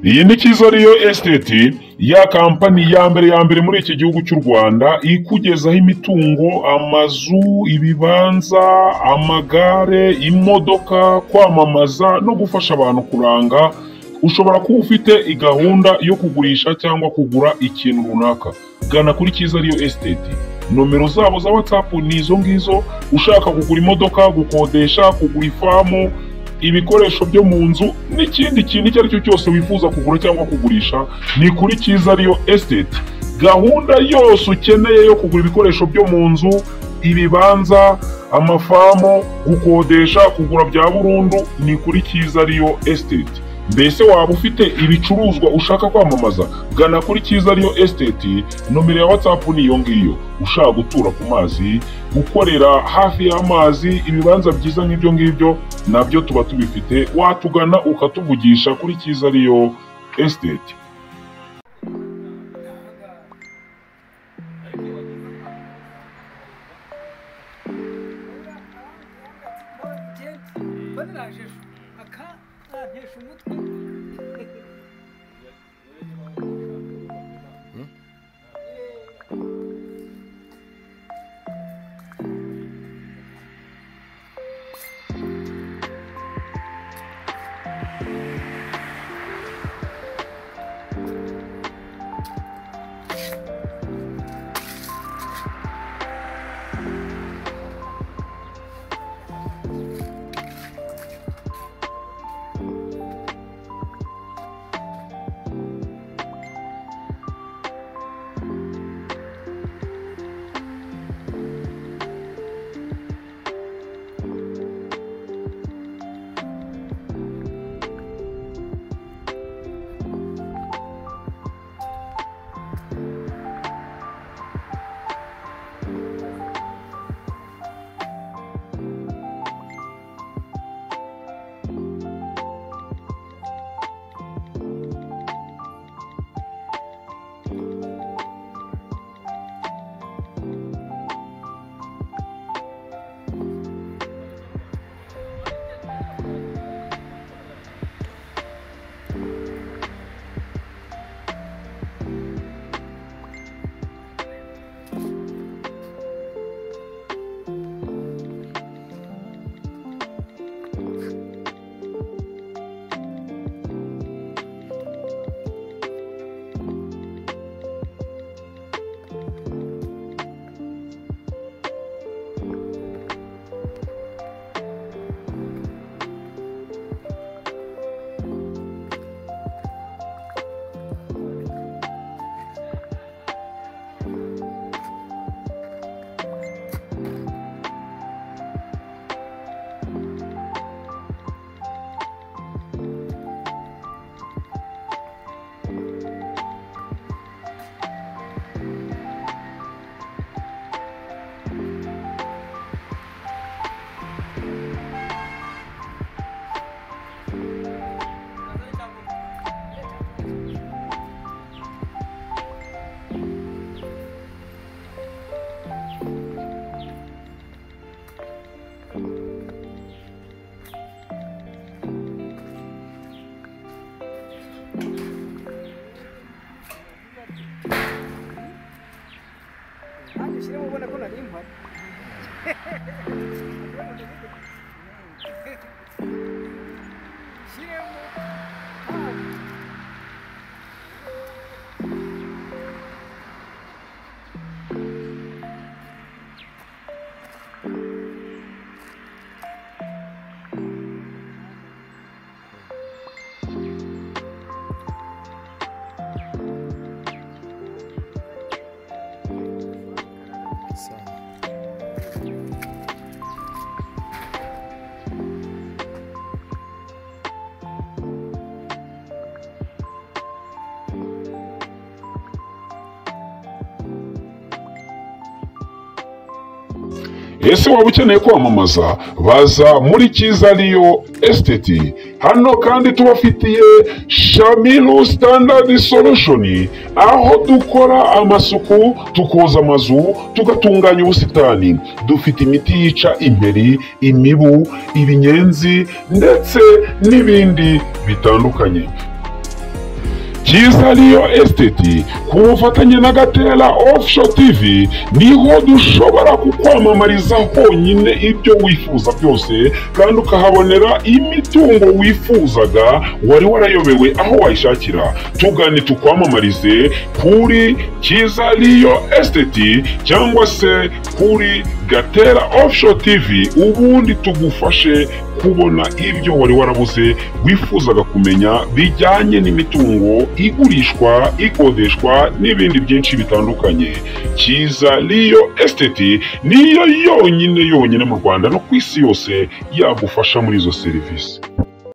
Iyi ni Cyiza Real Estate, ya kampani ya mbere ya mbere muri iki gihugu cy'u Rwanda, ikugezaho imitungo, amazu, ibibanza, amagare, imodoka, kwamamaza no gufasha abantu kuranga, ushobora kuba ufite gahunda yo kugurisha cyangwa kugura ikintu runaka. Gana kuri Cyiza Real Estate. Nomero zabo za WhatsApp ni izo ngizo, ushaka kugura imodoka, gukodesha, kugura ifamu, ibikoresho byo mu nzu n'ikindi kintu icyo ari cyo cyose wifuza kugura cyangwa kugurisha ni kuri cyiza ariyo esiteti gahunda yose ukeneye yo kugura ibikoresho byo mu nzu ibibanza amafamu gukodesha kugura bya burundu ni kuri cyiza ariyo esiteti mbese waba ufite ibicuruzwa ushaka kwamamaza gana kuri cyiza ariyo esiteti nomero ya watsapu ni iyo ngiyo ushaka gutura ku mazi gukorera hafi y'amazi ibibanza byiza nk'ibyo ngibyo nabyo tuba tubifite watugana ukatuvugisha kuri cyiza ariyo esiteti Gents, mbona najisho aka nantesha umutwe nanjye ushyiremo ubona ko nari mpari ushyiremo ese waba ukeneye kwamamaza baza muri cyiza ariyo esiteti hano kandi tubafitiye shamiru standard solution aho dukora amasuku tukoza amazu tugatunganya ubusitani dufite imiti yica imperi imibu ibinyenzi ndetse n'ibindi bitandukanye cyiza riyo esiteti ku bufatanye na gatera ofusho tivi niho dushobora kukwamamariza honyine ibyo wifuza byose kandi ukahabonera imitungo wifuzaga wari warayobewe aho wayishakira tugane tukwamamarize kuri cyiza riyo esiteti cyangwa se kuri gatera ofusho tivi ubundi tugufashe kubona ibyo wari warabuze wifuzaga kumenya bijyanye n'imitungo igurishwa ikodeshwa n'ibindi byinshi bitandukanye cyiza riyo esiteti niyo yonyine yonyine mu rwanda no ku isi yose yagufasha muri izo serivisi